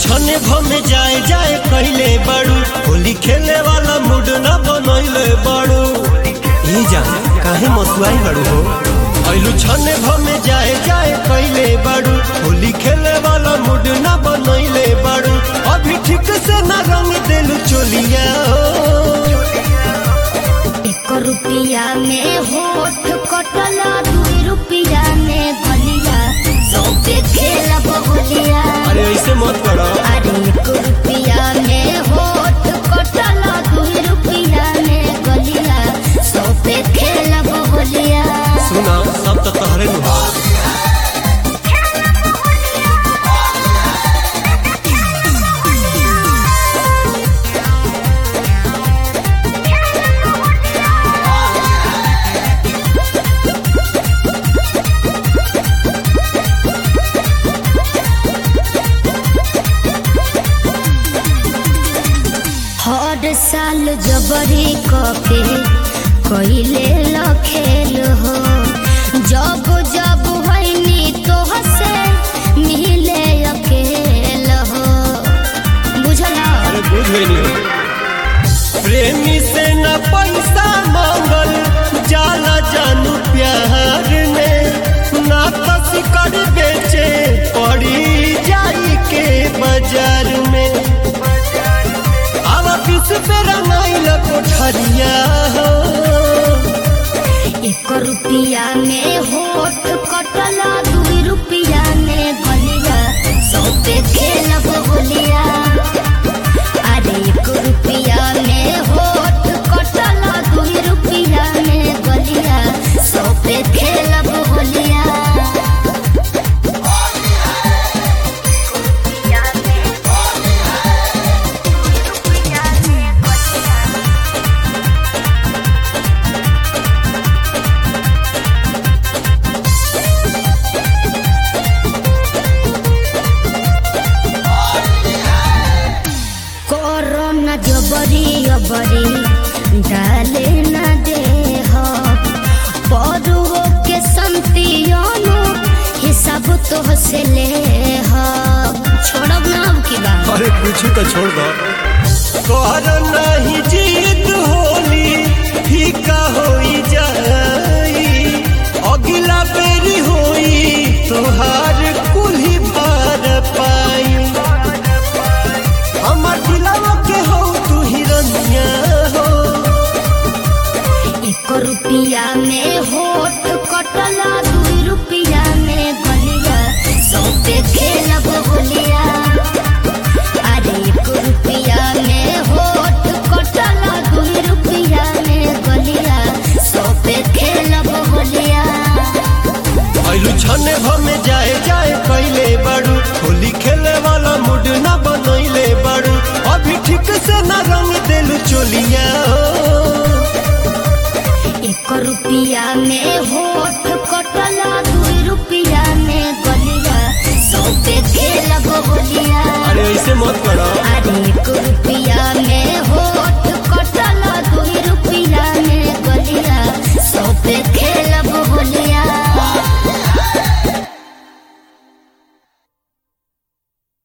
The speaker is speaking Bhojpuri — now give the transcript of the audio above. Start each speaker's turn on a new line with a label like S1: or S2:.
S1: छने भमे जाए जाए कहले बाड़ू होली खेले वाला मूड न बनैले बाड़ू ई जान काहे मसुआई बाड़ू हो ऐलू छने भमे जाए जाए कहले बाड़ू होली खेले वाला मूड न बनैले बाड़ू अभी ठीक से न रंग देलू चोलिया
S2: एक रुपया में होठ कटल दुई रुपया में गलिया सौ पे खेलब होलिया
S1: अरे ऐसे मत करो
S2: अरे एक रुपया में होठ कटल दुई रुपया में गलिया सौ पे खेलब होलिया
S1: सुना सब तो तहरे नु
S2: हर साल जबरी कके कइले लखेल हो जब जब होइनी तो हसे मिले अकेल हो बुझला
S1: अरे बुझ गई प्रेमी से न पैसा मांगल जाला जानू प्यार में ना कस कर बेचे पड़ी जाई के बाजार में अब किस पे रंगाइल कोठरिया हो
S2: एक रुपया में होठ कटल दुई रुपया में गलिया सौ पे खेलब होलिया अरे एक रुपया में होठ कटल दुई रुपया में गलिया सौ पे खेलब होलिया कोरोना जबरी अबरी डाले न दे हो परुओ के संतियों हिसाब तो से ले हो छोड़ब ना अब की बात
S1: अरे कुछ तो छोड़ दो कर नहीं जीत होली फीका होई जाई अगला बेरी होई तोहार कुल्ही भार पाई हमर दिलवा के हो तू हिरनिया हो
S2: एक रुपया में होठ कटल दुई रुपया में गलिया सौ पे खेलब होलिया अरे एक रुपया में होठ कटल दुई रुपया में गलिया सौ पे खेलब होलिया
S1: ऐलू छने भमे जाए जाए कैले बाड़ू होली खेले वाला मूड न बनैले बाड़ू अभी ठीक से न रंग देलू चोलिया हो।
S2: एक रुपया में होठ कटल दुई रुपया में गलिया सौ पे खेलब होलिया
S1: अरे ऐसे मत करो
S2: अरे एक रुपया